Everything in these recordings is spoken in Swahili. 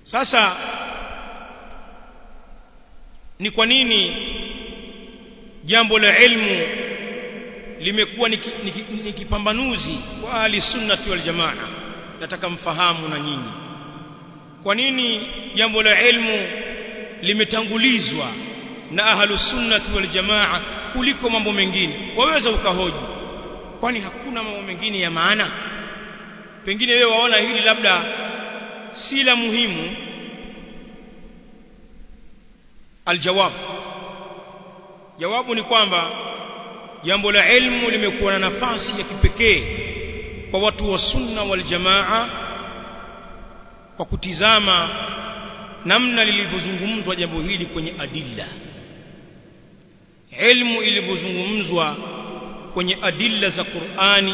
sasa ni kwa nini jambo la ilmu limekuwa ni kipambanuzi kwa ahli sunnati wal jamaa nataka mfahamu na nyinyi kwa nini jambo la ilmu limetangulizwa na ahlu sunnati wal jamaa kuliko mambo mengine waweza ukahoji kwani hakuna mambo mengine ya maana pengine wewe waona hili labda si la muhimu aljawab jawabu ni kwamba jambo la ilmu limekuwa na nafasi ya kipekee kwa watu wa sunna wal jamaa kwa kutizama namna lilivyozungumzwa jambo hili kwenye adilla ilmu ilivyozungumzwa kwenye adilla za Qur'ani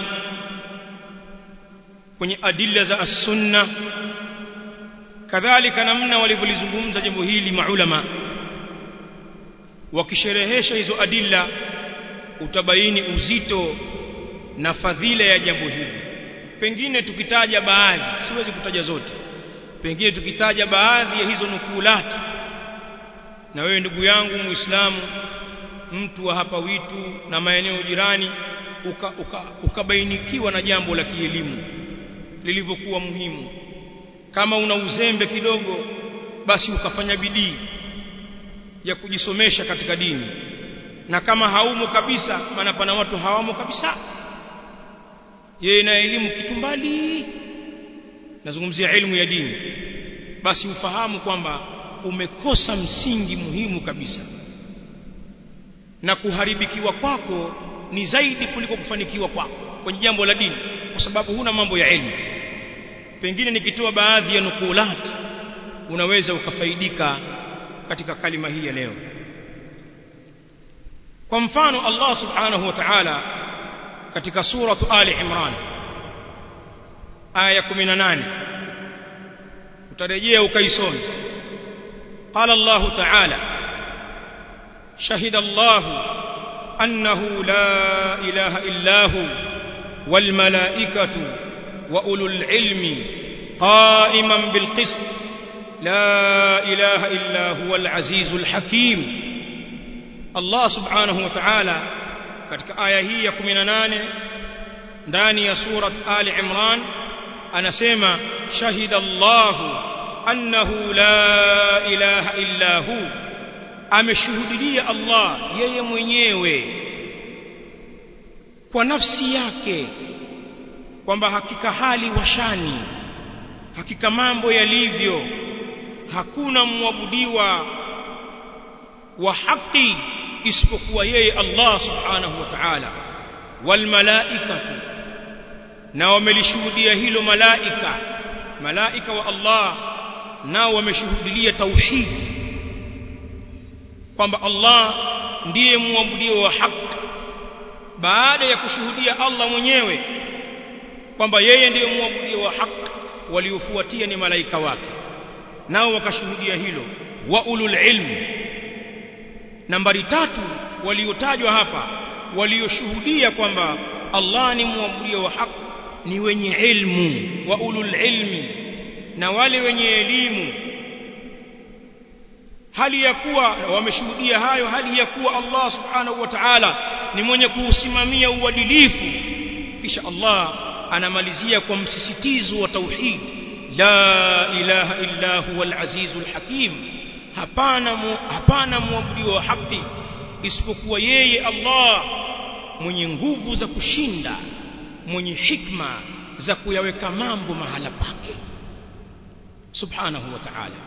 kwenye adilla za as-sunna kadhalika namna walivyolizungumza jambo hili maulama wakisherehesha hizo adilla utabaini uzito na fadhila ya jambo hili pengine tukitaja baadhi siwezi kutaja zote pengine tukitaja baadhi ya hizo nukulati na wewe ndugu yangu muislamu mtu wa hapa witu na maeneo jirani ukabainikiwa uka, uka na jambo la kielimu lilivyokuwa muhimu kama una uzembe kidogo basi ukafanya bidii ya kujisomesha katika dini na kama haumo kabisa maana pana watu hawamo kabisa yeye na elimu kitu mbali nazungumzia elimu ya dini basi ufahamu kwamba umekosa msingi muhimu kabisa na kuharibikiwa kwako ni zaidi kuliko kufanikiwa kwako kwenye jambo la dini kwa sababu huna mambo ya elimu pengine nikitoa baadhi ya nukulati unaweza ukafaidika katika kalima hii ya leo kwa mfano Allah subhanahu wa ta'ala katika suratu Ali Imran aya 18 utarejea ukaisome قال الله تعالى شهد الله أنه لا إله إلا هو والملائكة وأولو العلم قائما بالقسط لا إله إلا هو العزيز الحكيم الله سبحانه وتعالى katika aya hii ya 18 ndani ya surat Ali Imran anasema shahida Allah annahu la ilaha illa hu ameshuhudia Allah yeye mwenyewe kwa nafsi yake kwamba hakika hali washani hakika mambo yalivyo hakuna muabudiwa wa haki isipokuwa yeye Allah subhanahu wa ta'ala wal malaikatu na wamelishuhudia hilo malaika malaika wa Allah nao wameshuhudia tauhid kwamba Allah ndiye muabudiwa wa haki baada ya kushuhudia Allah mwenyewe kwamba yeye ndiye muabudiwa wa haki waliofuatia ni malaika wake nao wakashuhudia hilo wa ulul ilmi nambari tatu waliotajwa hapa walioshuhudia kwamba Allah ni muabudia wa haki ni wenye ilmu wa ulul ilmi na wale wenye elimu hali ya kuwa wameshuhudia hayo hali ya kuwa Allah subhanahu wa ta'ala ni mwenye kuusimamia uadilifu kisha Allah anamalizia kwa msisitizo wa tauhid la ilaha illa huwal azizul hakim hapana mu, hapana muabudiwa wa haki isipokuwa yeye Allah mwenye nguvu za kushinda mwenye hikma za kuyaweka mambo mahala pake subhanahu wa ta'ala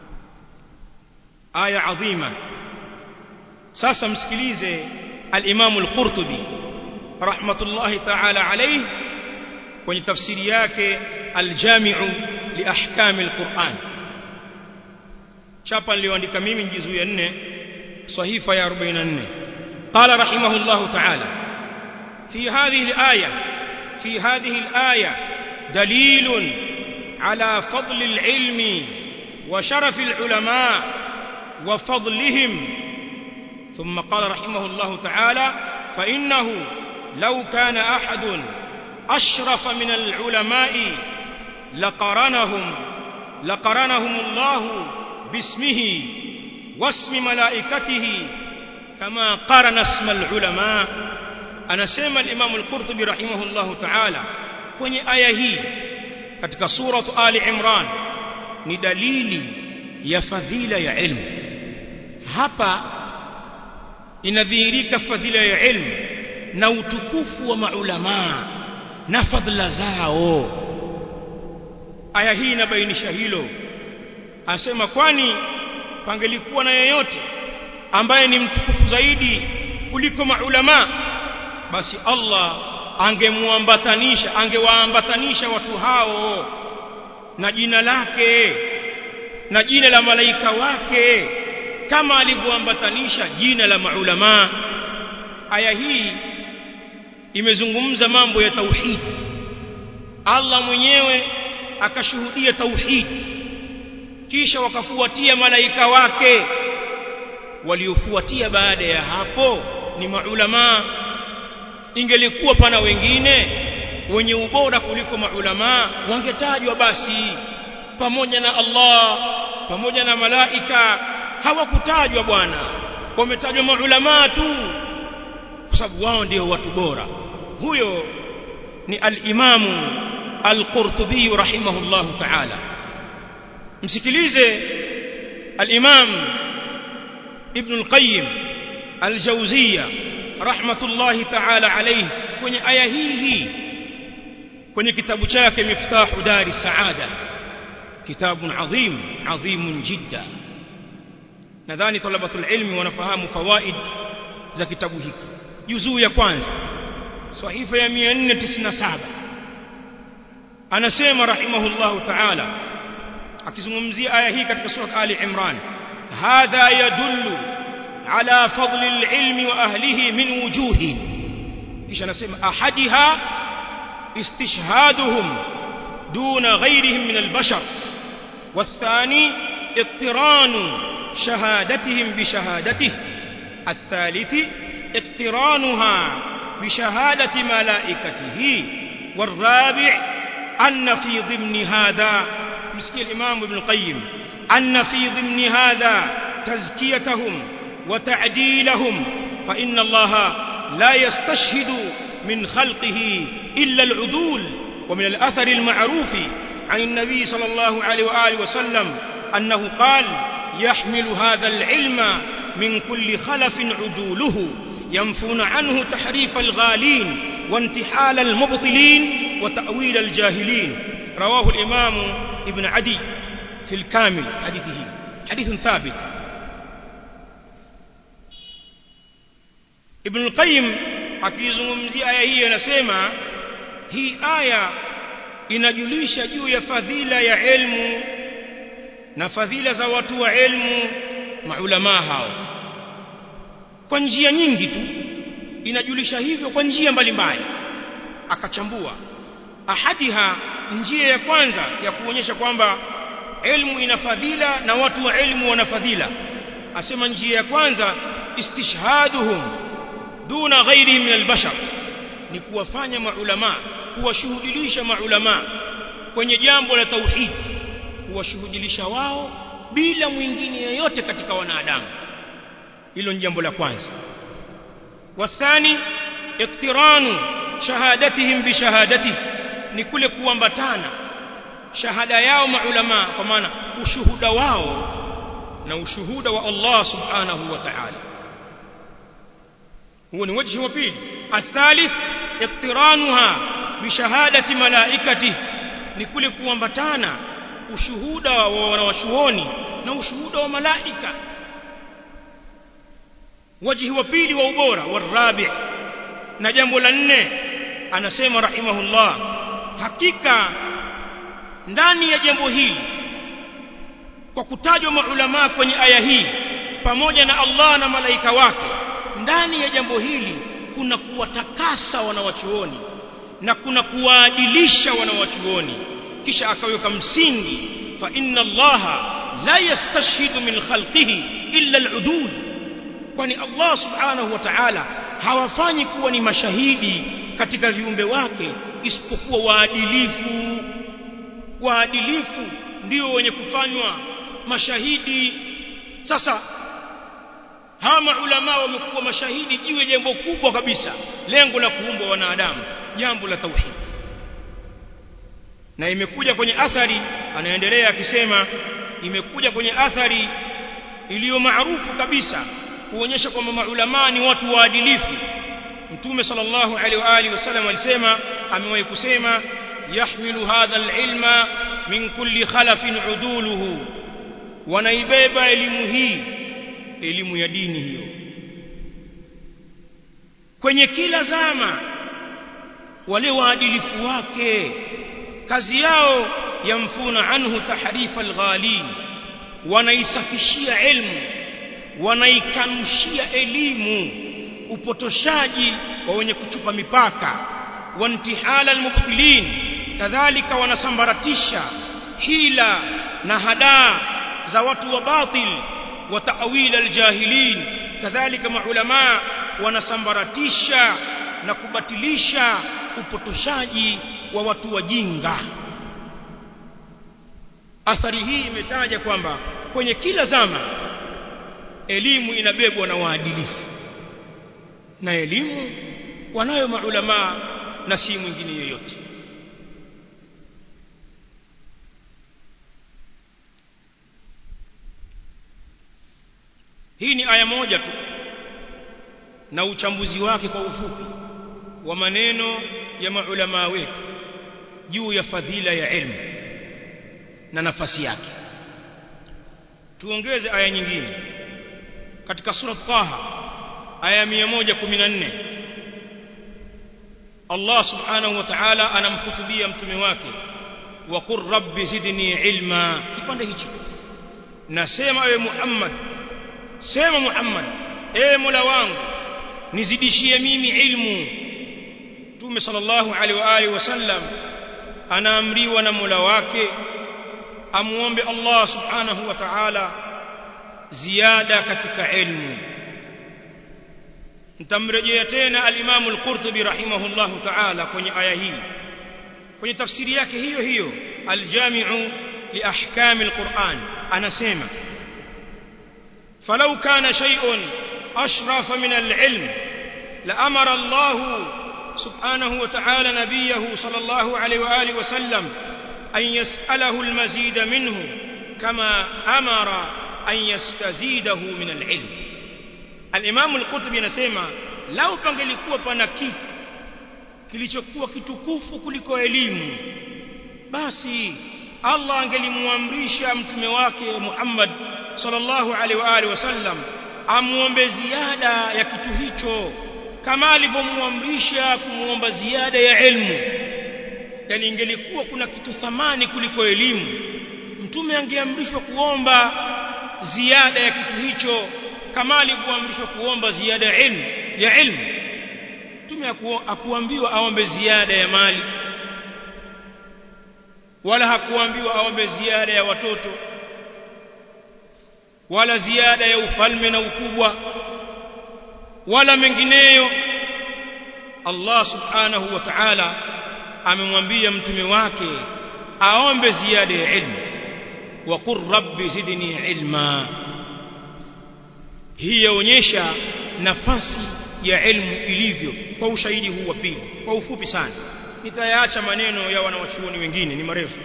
aya adhima sasa msikilize al-Imam al-Qurtubi rahmatullahi ta'ala alayhi kwenye tafsiri yake al-Jami'u li ahkam al-Qur'an chapa niliyoandika mimi juzu ya 4 sahifa ya 44 qala rahimahullahu ta'ala fi hadhihi al-aya fi hadhihi al-aya dalil على فضل العلم وشرف العلماء وفضلهم ثم قال رحمه الله تعالى فإنه لو كان أحد أشرف من العلماء لقرنهم laqaranahumullahu bismihi wasmi malaikatihi kama qarana isma alulama anasema al-Imam al-Qurtubi rahimahullahu ta'ala kwenye aya hii katika suratu Ali Imran ni dalili ya fadhila ya ilmu hapa inadhihirika fadhila ya ilmu na utukufu wa maulamaa na fadhila zao aya hii inabainisha hilo asema kwani pangelikuwa na yeyote ambaye ni mtukufu zaidi kuliko maulama basi Allah angemuambatanisha angewaambatanisha watu hao na jina lake na jina la malaika wake kama alivyoambatanisha jina la maulama aya hii imezungumza mambo ya tauhid Allah mwenyewe akashuhudia tauhid kisha wakafuatia malaika wake waliofuatia baada ya hapo ni maulama ingelikuwa pana wengine wenye ubora kuliko maulama wangetajwa basi pamoja na Allah pamoja na malaika hawakutajwa bwana wametajwa maulama tu kwa sababu wao ndio watu bora huyo ni al-Imamu al-Qurtubi rahimahullahu ta'ala msikilize al-Imam Ibn al-Qayyim al-Jawziyya rahmatullahi ta'ala alayhi kwenye aya hii hii kwenye kitabu chake Miftahu Dari Saada kitabu adhim adhim jidda nadhani talabatul ilmi wanafahamu fawaid za kitabu hiki juzuu ya kwanza sahifa ya 497 anasema rahimahullahu ta'ala akizungumzia aya hii katika sura Ali Imran hadha yadullu ala fadli alilmi wa ahlihi min wujuhi kisha anasema ahadiha istishhaduhum duna ghayrihim min albashar والثاني اقتران شهادتهم بشهادته الثالث اقترانها بشهادة ملائكته والرابع أن في ضمن هذا مسكي الإمام ابن القيم أن في ضمن هذا تزكيتهم وتعديلهم فإن الله لا يستشهد من خلقه إلا العدول ومن الأثر المعروف عن النبي صلى الله عليه وآله وسلم أنه قال يحمل هذا العلم من كل خلف عدوله ينفون عنه تحريف الغالين وانتحال المبطلين وتأويل الجاهلين رواه الإمام ابن عدي في الكامل حديثه حديث ثابت ابن القيم akizungumzia aya hii anasema hii aya inajulisha juu ya fadhila ya elimu na fadhila za watu wa elimu maulama hao kwa njia nyingi tu inajulisha hivyo kwa njia mbalimbali akachambua ahadiha njia ya kwanza ya kuonyesha kwamba elimu ina fadhila na watu wa elimu wana fadhila asema njia ya kwanza istishhaduhum duna ghairihim min albashar ni kuwafanya maulama kuwashuhudilisha maulama kwenye jambo la tauhid kuwashuhudilisha wao bila mwingine yoyote katika wanadamu hilo ni jambo la kwanza wathani iktiranu shahadatihim bishahadatihi ni kule kuambatana shahada yao maulama kwa maana ushuhuda wao na ushuhuda wa Allah subhanahu wa ta'ala huo ni wajhi wa pili athalith iktiranuha bishahadati malaikati ni kule kuambatana ushuhuda wa wanawachuoni na ushuhuda wa malaika wajhi wa pili wa ubora warabi na jambo la nne anasema rahimahullah hakika ndani ya jambo hili kwa kutajwa maulama kwenye aya hii pamoja na Allah na malaika wake ndani ya jambo hili kuna kuwatakasa wanawachuoni na kuna kuwaadilisha wanawachuoni kisha akaweka msingi fa inna allaha la yastashhidu min khalqihi illa al'udul kwani Allah subhanahu wa ta'ala hawafanyi kuwa ni mashahidi katika viumbe wake isipokuwa waadilifu waadilifu ndio wenye kufanywa mashahidi sasa hawa maulama wamekuwa mashahidi jiwe jambo kubwa kabisa lengo la kuumbwa wanadamu jambo la tauhid na imekuja kwenye athari anaendelea akisema imekuja kwenye athari iliyo maarufu kabisa kuonyesha kwamba maulama ni watu waadilifu mtume sallallahu alaihi wa alihi wasallam alisema amewahi kusema yahmilu hadha alilma min kulli khalafin uduluhu wanaibeba elimu hii elimu ya dini hiyo kwenye kila zama wale waadilifu wake kazi yao yamfuna anhu tahrifa alghalin wanaisafishia ilmu wanaikanushia elimu upotoshaji wa wenye kuchupa mipaka wantihala almubtilin kadhalika wanasambaratisha hila na hadaa za watu wa batil wa ta'wil aljahilin kadhalika maulama wanasambaratisha na kubatilisha upotoshaji wa watu wajinga athari hii imetaja kwamba kwenye kila zama elimu inabebwa na waadilifu na elimu wanayo maulama na si mwingine yeyote hii ni aya moja tu na uchambuzi wake kwa ufupi wa maneno ya maulama wetu juu ya fadhila ya ilmu na nafasi yake tuongeze aya nyingine katika sura Taha aya 114 Allah subhanahu wa ta'ala anamhutubia mtume wake wa qur rabbi zidni ilma kipande hicho nasema ewe Muhammad sema Muhammad ewe Mola wangu nizidishie mimi ilmu Mtume sallallahu alaihi wa alihi wasallam anaamriwa na Mola wake amuombe Allah subhanahu wa ta'ala ziada katika ilmu nitamrejea tena al-Imam al-Qurtubi rahimahullahu ta'ala kwenye aya hii kwenye tafsiri yake hiyo hiyo al-Jami'u li ahkam al-Qur'an anasema falau kana shay'un ashrafa min al-ilm la amara Allah subhanahu wa ta'ala nabiyahu sallallahu alayhi wa alihi wa sallam أن يسأله المزيد منه كما أمر أن يستزيده من العلم الإمام القطبي نسمى لو pangelikuwa pana kitu kilichokuwa kitukufu kuliko elimu basi Allah angelimuamrisha mtume wake Muhammad sallallahu alaihi wa alihi wasallam amuombe ziada ya kitu hicho kama alivyomuamrisha kumuomba ziada ya ilmu yani ingelikuwa kuna kitu thamani kuliko elimu mtume angeamrishwa kuomba ziada ya kitu hicho kama alivyoamrishwa kuomba ziada ya ilmu ya ilmu mtume hakuambiwa aombe ziada ya mali wala hakuambiwa aombe ziada ya watoto wala ziada ya ufalme na ukubwa wala mengineyo Allah subhanahu wa ta'ala amemwambia mtume wake aombe ziada ya ilmu wa qur rabbi zidni ilma hii yaonyesha nafasi ya ilmu ilivyo kwa ushahidi huu wa pili kwa ufupi sana nitayaacha maneno ya wanawachuoni wengine ni marefu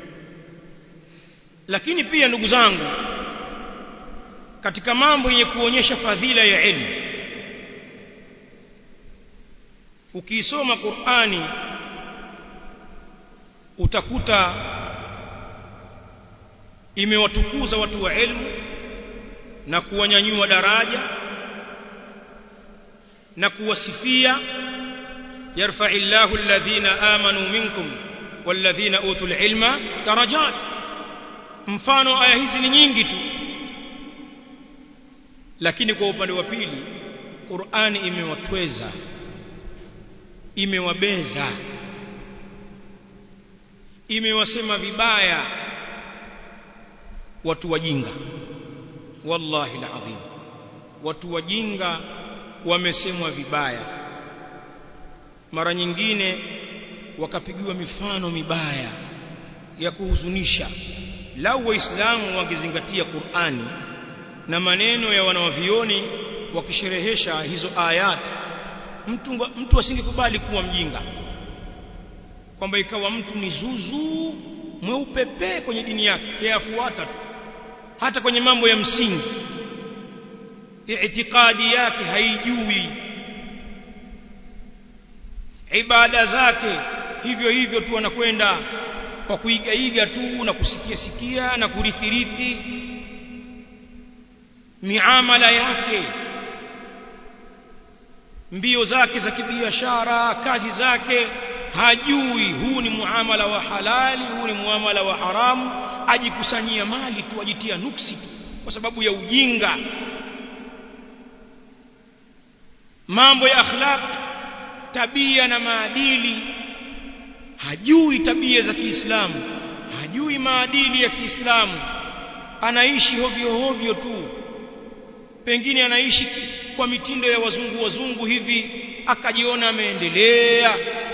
lakini pia ndugu zangu katika mambo yenye kuonyesha fadhila ya ilmu ukiisoma Qur'ani utakuta imewatukuza watu wa elimu na kuwanyanyua daraja na kuwasifia yarfa'illahu alladhina amanu minkum walladhina utul ilma darajat mfano aya hizi ni nyingi tu lakini kwa upande wa pili Qur'ani imewatweza imewabeza imewasema vibaya watu wajinga wallahi alazim watu wajinga wamesemwa vibaya mara nyingine wakapigiwa mifano mibaya ya kuhuzunisha lau waislamu wangezingatia Qur'ani na maneno ya wanawavioni wakisherehesha hizo ayat mtu mtu asingekubali kuwa mjinga kwamba ikawa mtu ni zuzu mweupe pe kwenye dini yake yeye afuata tu hata kwenye mambo ya msingi itikadi yake haijui ibada zake hivyo hivyo tu anakwenda kwa kuigaiga tu na kusikia sikia na kurithirithi miamala yake mbio zake za kibiashara kazi zake hajui huu ni muamala wa halali huu ni muamala wa haramu ajikusanyia mali tu ajitia nuksi tu kwa sababu ya ujinga mambo ya akhlaq tabia na maadili hajui tabia za Kiislamu hajui maadili ya Kiislamu anaishi hovyo hovyo tu pengine anaishi kwa mitindo ya wazungu wazungu hivi akajiona ameendelea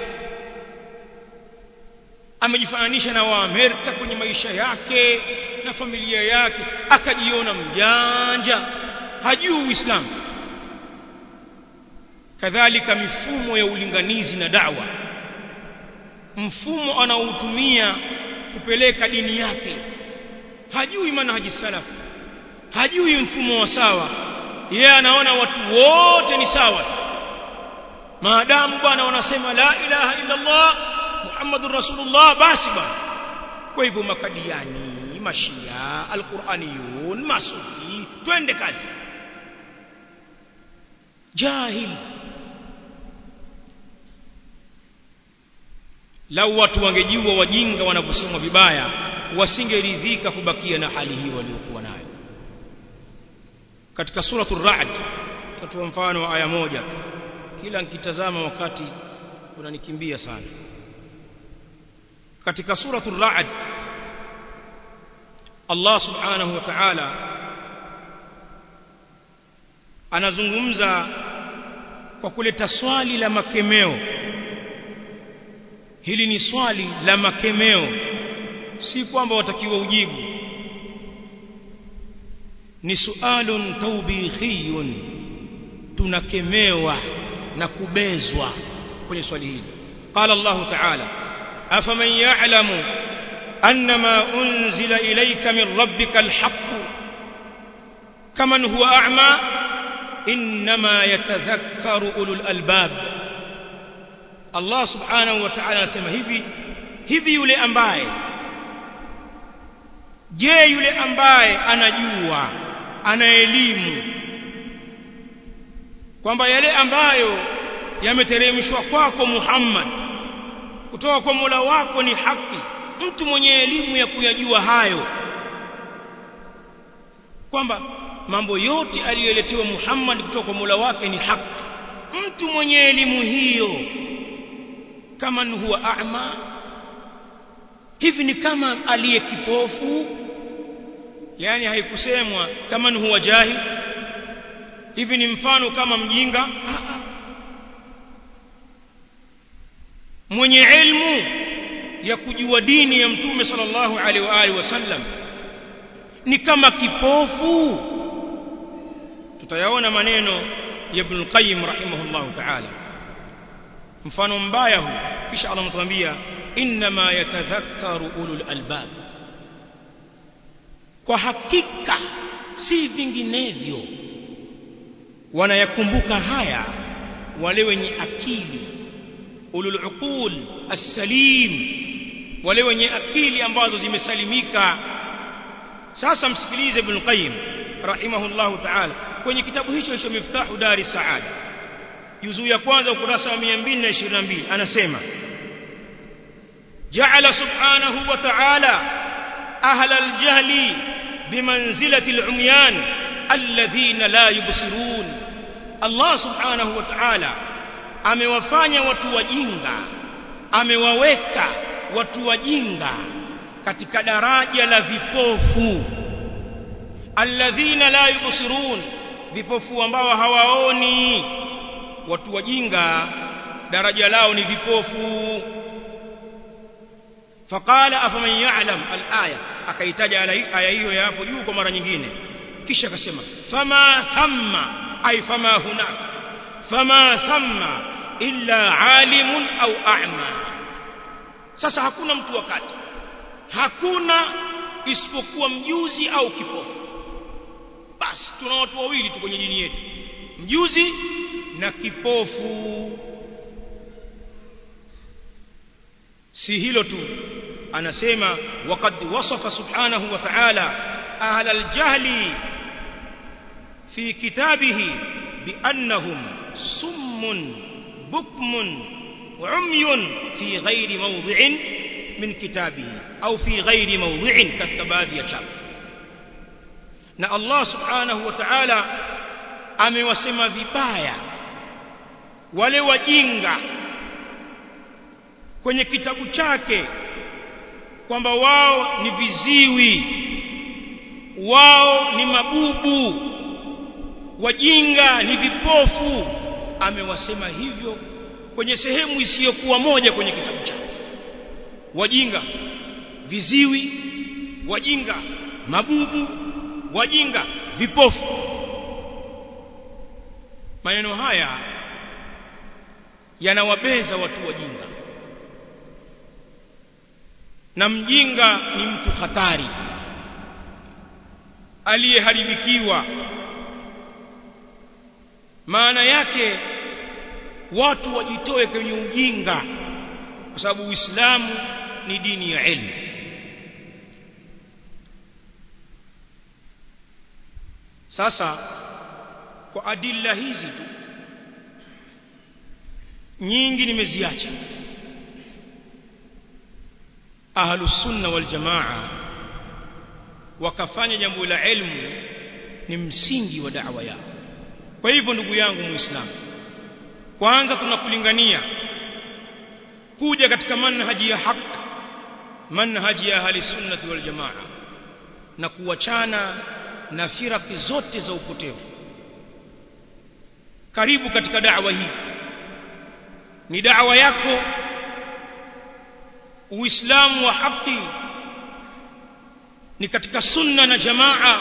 amejifananisha na waamerika kwenye maisha yake na familia yake akajiona mjanja hajui uislamu kadhalika mifumo ya ulinganizi na dawa mfumo anaoutumia kupeleka dini yake hajui manhaji salaf hajui mfumo wa sawa yeye anaona watu wote ni sawa maadamu bwana wanasema la ilaha illa Allah Muhammadur Rasulullah basi bwana kwa hivyo makadiani mashia alquraniyun masufi twende kazi jahil lau watu wangejua wajinga wanavyosemwa vibaya wasingeridhika kubakia na hali hii waliokuwa nayo katika suratul ra'd tutatoa mfano wa aya moja tu kila nikitazama wakati unanikimbia sana katika suratul ra'd Allah subhanahu wa ta'ala anazungumza kwa kuleta swali la makemeo hili ni swali la makemeo si kwamba watakiwa ujibu ni sualun tawbikhiyun tunakemewa na kubezwa kwenye swali hili qala Allah ta'ala afaman ya'lamu annama unzila ilayka min rabbika alhaq kaman huwa a'ma inma yatadhakkaru ulul albab Allah subhanahu wa ta'ala anasema hivi hivi yule ambaye je yule ambaye anajua ana elimu kwamba yale ambayo yameteremshwa kwako Muhammad kutoka kwa Mola wako ni haki mtu mwenye elimu ya kuyajua hayo kwamba mambo yote aliyoletewa Muhammad kutoka kwa Mola wake ni haki mtu mwenye elimu hiyo kama huwa a'ma hivi ni kama aliye kipofu yani haikusemwa kama huwa jahil hivi ni mfano kama mjinga mwenye ilmu ya kujua dini ya mtume sallallahu alaihi wa alihi wasallam ni kama kipofu tutayaona maneno ya Ibn al-Qayyim rahimahullahu ta'ala mfano mbaya huu kisha Allah mtuambia inma yatadhakkaru ulul albab kwa hakika si vinginevyo wanayakumbuka haya wale wenye akili ulul uqul as-salim wale wenye akili ambazo zimesalimika sasa msikilize ibn qayyim rahimahullahu ta'ala kwenye kitabu hicho cha miftahu dari saada juzuu ya kwanza ukurasa wa 222 anasema ja'ala subhanahu wa ta'ala ahla al-jahli bimanzilati al-umyan alladhina la yubsirun Allah subhanahu wa ta'ala amewafanya watu wajinga amewaweka watu wajinga katika daraja la vipofu alladhina la yubsirun vipofu ambao hawaoni watu wajinga daraja lao ni vipofu faqala afaman ya'lam al-aya akaitaja aya hiyo ya hapo juu kwa mara nyingine kisha akasema fama thamma ay fama hunaka fama thamma illa alimun au a'ma sasa hakuna mtu wakati hakuna isipokuwa mjuzi au kipofu basi tuna watu wawili tu kwenye dini yetu mjuzi na kipofu si hilo tu anasema waqad wasafa subhanahu wa ta'ala ahla al-jahli fi kitabihi biannahum summun bukmun umyun fi ghairi mawdhi'in min kitabihi au fi ghairi mawdhi'in katika baadhi ya chapa na Allah subhanahu wa ta'ala amewasema vibaya wale wajinga kwenye kitabu chake kwamba wao ni viziwi wao ni mabubu wajinga ni vipofu amewasema hivyo kwenye sehemu isiyokuwa moja kwenye kitabu chake wajinga viziwi wajinga mabubu wajinga vipofu maneno haya yanawabeza watu wajinga na mjinga ni mtu hatari aliyeharibikiwa maana yake watu wajitoe kwenye ujinga kwa sababu Uislamu ni dini ya elimu sasa kwa adilla hizi tu nyingi nimeziacha ahlus sunna wal jamaa wakafanya jambo la ilmu ni msingi wa da'wa yao kwa hivyo ndugu yangu muislamu kwanza tunakulingania kuja katika manhaji ya haki manhaji ya ahli sunnati wal jamaa na kuachana na firaki zote za upotevu karibu katika da'wa hii ni da'wa yako uislamu wa haki ni katika sunna na jamaa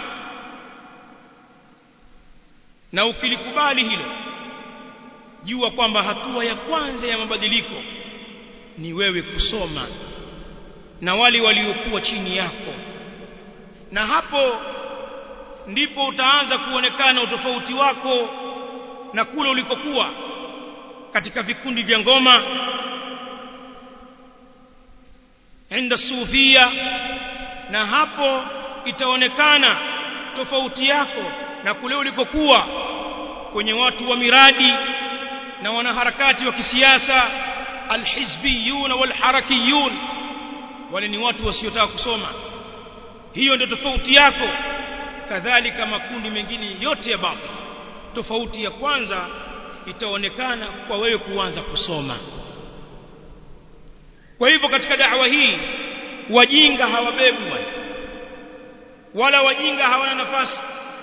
na ukilikubali hilo jua kwamba hatua ya kwanza ya mabadiliko ni wewe kusoma na wale waliokuwa chini yako na hapo ndipo utaanza kuonekana utofauti wako na kule ulikokuwa katika vikundi vya ngoma inda sufia na hapo itaonekana tofauti yako na kule ulikokuwa kwenye watu wa miradi na wanaharakati wa kisiasa alhizbiyun walharakiyun wale ni watu wasiotaka kusoma hiyo ndio tofauti yako kadhalika makundi mengine yote ya batil tofauti ya kwanza itaonekana kwa wewe kuanza kusoma kwa hivyo katika da'wa hii wajinga hawabebwi wala wajinga hawana nafasi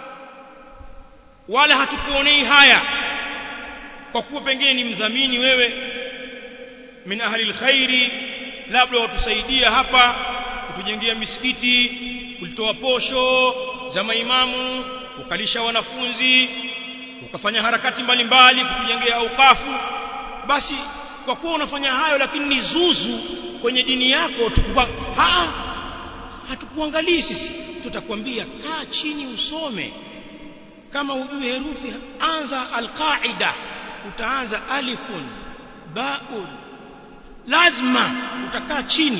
wala hatukuonei haya kwa kuwa pengine ni mdhamini wewe min ahli alkhairi labda watusaidia hapa kutujengea misikiti kulitoa posho za maimamu ukalisha wanafunzi ukafanya harakati mbalimbali kutujengea aukafu basi kwa kuwa unafanya hayo lakini ni zuzu kwenye dini yako tukupa ha hatukuangalii sisi tutakwambia kaa chini usome kama hujui herufi anza alqaida utaanza alifun baun lazima utakaa chini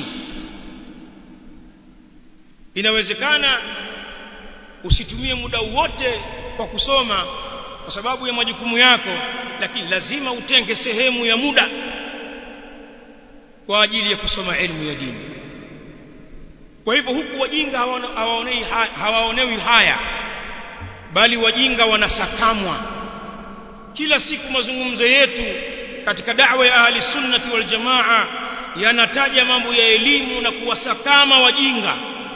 inawezekana usitumie muda wote kwa kusoma kwa sababu ya majukumu yako lakini lazima utenge sehemu ya muda kwa ajili ya kusoma elimu ya dini kwa hivyo huku wajinga hawaonei hawaonewi haya bali wajinga wanasakamwa kila siku mazungumzo yetu katika da'wa ya ahli sunnati wal jamaa yanataja mambo ya elimu na kuwasakama wajinga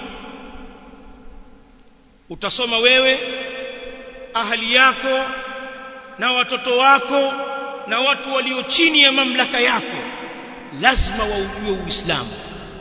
utasoma wewe ahali yako na watoto wako na watu walio chini ya mamlaka yako lazima waujue uislamu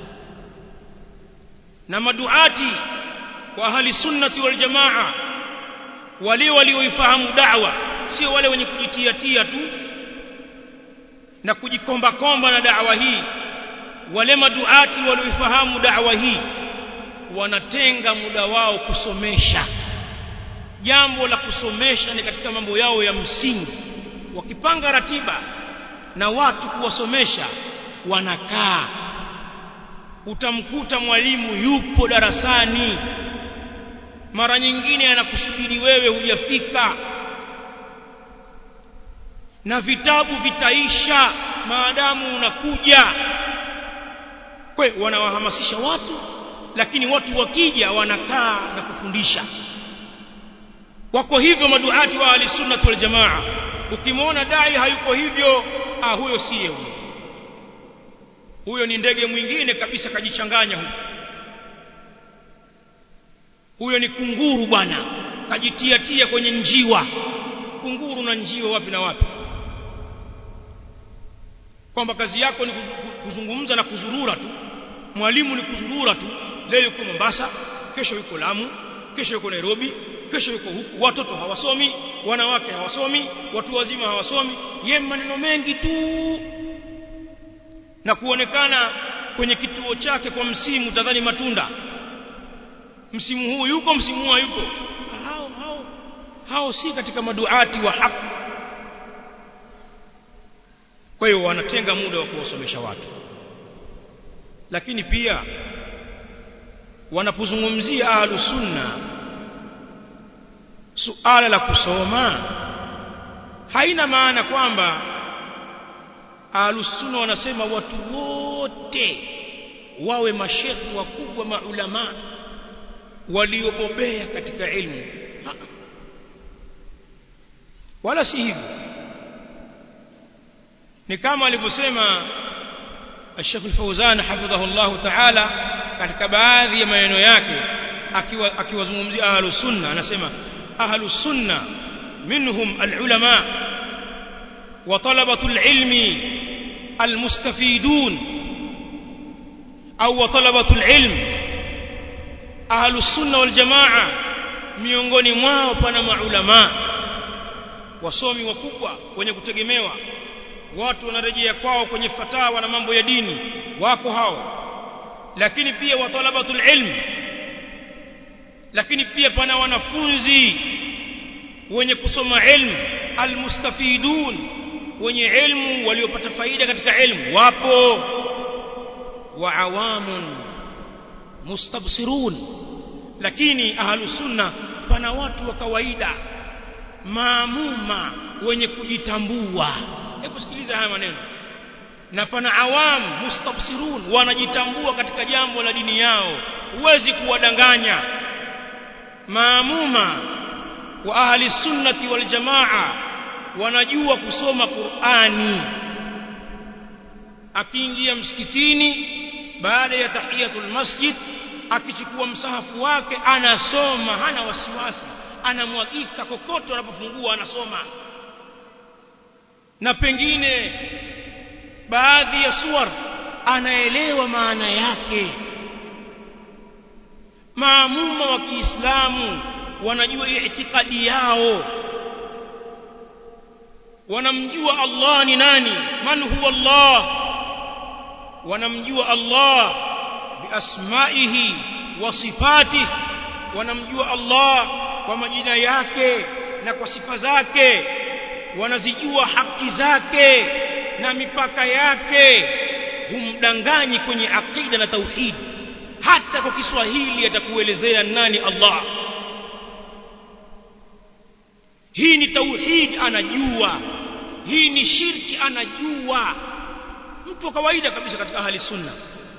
na maduati wa ahli sunnati wal jamaa wale walioifahamu da'wa sio wale wenye kujitia tia tu na kujikomba komba na da'wa hii wale maduati walioifahamu da'wa hii wanatenga muda wao kusomesha jambo la kusomesha ni katika mambo yao ya msingi wakipanga ratiba na watu kuwasomesha wanakaa utamkuta mwalimu yupo darasani mara nyingine anakusubiri wewe hujafika na vitabu vitaisha maadamu unakuja kwe wanawahamasisha watu lakini watu wakija wanakaa na kufundisha wako hivyo maduati wa ahlisunnah wal jamaa ukimwona dai hayuko hivyo ah huyo siye huyo huyo ni ndege mwingine kabisa kajichanganya huyo huyo ni kunguru bwana kajitia tia kwenye njiwa kunguru na njiwa wapi na wapi kwamba kazi yako ni kuzungumza na kuzurura tu mwalimu ni kuzurura tu leo yuko Mombasa kesho yuko Lamu kesho yuko Nairobi kesho yuko huku watoto hawasomi wanawake hawasomi watu wazima hawasomi ye maneno mengi tu na kuonekana kwenye kituo chake kwa msimu tadhani matunda msimu huu yuko msimu huu yuko hao hao hao si katika maduati wa haki kwa hiyo wanatenga muda wa kuwasomesha watu lakini pia wanapozungumzia ahlus sunna suala la kusoma haina maana kwamba ahlus sunna wanasema watu wote wawe mashekhi wakubwa maulama waliobobea katika ilmu ha. wala si hivyo ni kama alivyosema الشيخ الفوزان حفظه الله تعالى katika baadhi ya maneno yake akiwa akiwazungumzia ahlus sunna anasema ahlus sunna minhum alulama wa talabatu alilmi almustafidun au wa talabatu alilm ahlus sunna wal jamaa miongoni mwao pana maulama wasomi wakubwa wenye kutegemewa watu wanarejea kwao kwenye fatawa na mambo ya dini wako hao lakini pia wa talabatul ilm lakini pia pana wanafunzi wenye kusoma ilmu almustafidun wenye ilmu waliopata faida katika ilmu wapo wa awamun mustabsirun lakini ahlus sunna pana watu wa kawaida maamuma wenye kujitambua hebu sikiliza haya maneno na pana awam mustabsirun wanajitambua katika jambo la dini yao huwezi kuwadanganya maamuma wa ahli sunnati wal jamaa wanajua kusoma Qur'ani akiingia msikitini baada ya tahiyatul masjid akichukua msahafu wake anasoma hana wasiwasi anamwagika kokote anapofungua anasoma na pengine baadhi ya suwar anaelewa maana yake maamuma wa Kiislamu wanajua itikadi yao wanamjua Allah ni nani man huwa Allah wanamjua Allah biasmaihi wa sifatihi wanamjua Allah kwa majina yake na kwa sifa zake wanazijua haki zake na mipaka yake humdanganyi kwenye akida na tauhid hata kwa Kiswahili atakuelezea nani Allah hii ni tauhid anajua hii ni shirki anajua mtu wa kawaida kabisa katika ahli sunna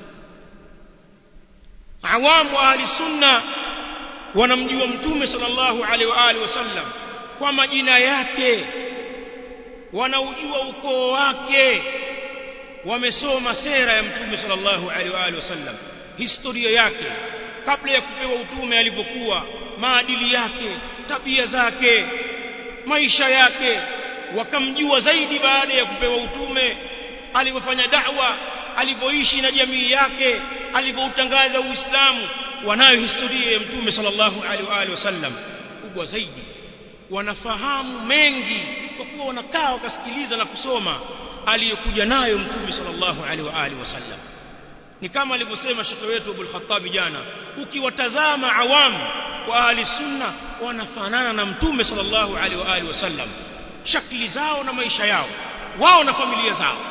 awamu ahli sunna wanamjua mtume sallallahu alaihi wa alihi wasallam kwa majina yake wanaujua ukoo wake wamesoma sera ya mtume sallallahu alaihi wa alihi wasallam historia yake kabla ya kupewa utume alivyokuwa maadili yake tabia zake maisha yake wakamjua zaidi baada ya kupewa utume alivyofanya da'wa alivyoishi na jamii yake alivyoutangaza uislamu wanayo historia ya mtume sallallahu alaihi wa alihi wasallam kubwa zaidi wanafahamu mengi kwa kuwa wanakaa wakasikiliza na kusoma aliyokuja nayo mtume sallallahu alaihi wa alihi wasallam ni kama alivyosema shekhe wetu Abul Khattab jana ukiwatazama awamu wa ahli sunna wanafanana na mtume sallallahu alaihi wa alihi wasallam shakli zao na maisha yao wao na familia zao